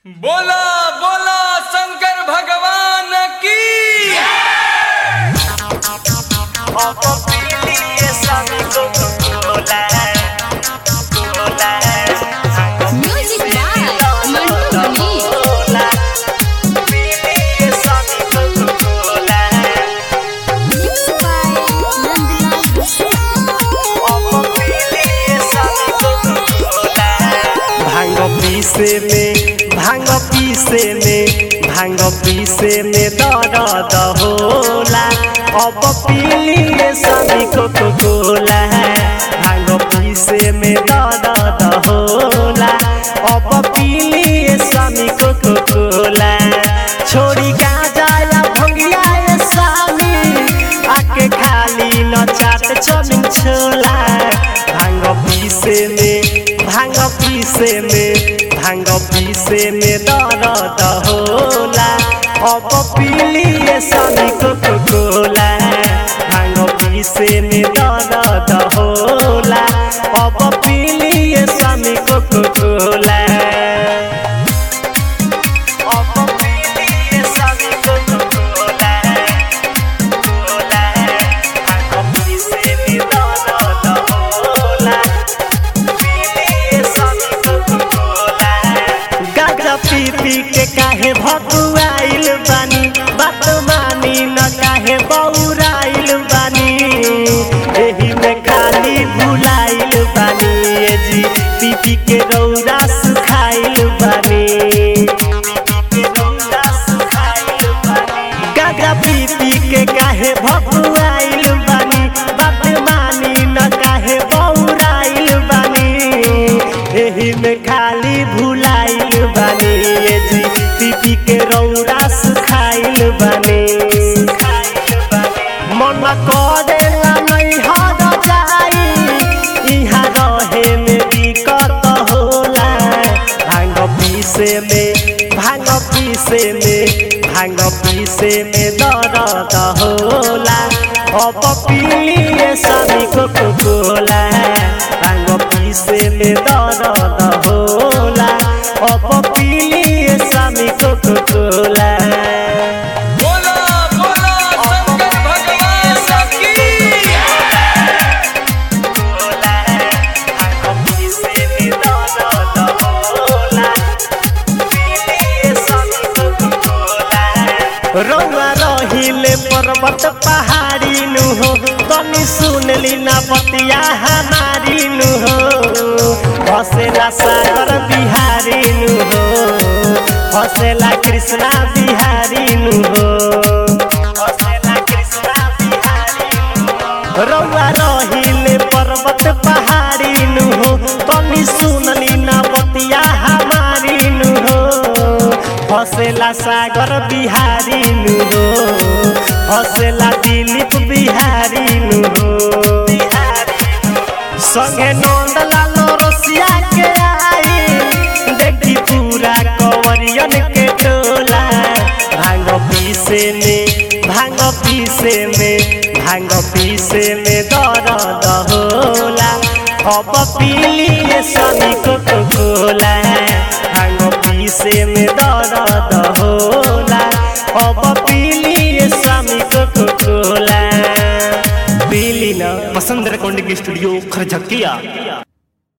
बोला बोला शंकर भगवान की Music by Mantu Mani. Mixed by Nandlal भांग पीसे में भांग पीसे में भांग पीसे में दर्द होला अब पीलिए सभी को कोला भांग पीसे में दर्द होला अब पीलिए सभी को कोला छोड़ी गाजा या भंगिया ये स्वामी आके खाली न चाट चमिन छोला भांग पीसे में भांग पीसे में भांग पीसे में दर्द होला अब पीलिए सभी को कोला भांग पीसे में दर्द होला अब पीलिए सभी को कोला अब पीलिए सभी को कोला गाजा पी पी के काहे भकुआइल बानी बात मानी न काहे बौराइल बानी एही में खाली भुलाइल बानी ए जी पी पी के रौरा सुखाइल बानी गाजा पी पी के काहे भकुआइल बानी बात मानी न काहे बौराइल बानी एही में खाली भुलाइल बानी ए जी पी पी के रौरा सुखाइल बानी मन करेला नहीं हर जाई इहाँ रहे में दिक्कत होला भांग पीसे में भांग पीसे में भांग पीसे में दर्द होला अब पीलिए सभी को कोला भांग पीसे में दर्द होला अब पीलिए सभी को कोला बोला बोला शंकर भगवान की रौआ रहिले पर्वत पहाड़ी नु हो तनी सुनली ना बतिया हमारी नु हो हसेला सागर बिहारी नु हो हसेला कृष्णा बिहारी नु हो हसेला कृष्णा बिहारी नु हो रौआ रहिले पर्वत पहाड़ी नु हो तनी सुनली ना बतिया हमारी नु हो हसेला सागर बिहारी नु हो हसेला दिलीप बिहारी नु हो संगे नंद लालो रसिया के आई देखी पूरा कंवरियन के टोला भांग पीसे में भांग पीसे में भांग पीसे में दर्द होला अब पीलिए सभी को कोला भांग पीसे में दर्द होला अब पीलिए स्वामी को कोला पीली ना पसंद रेकॉर्डिंग स्टूडियो खरझकिया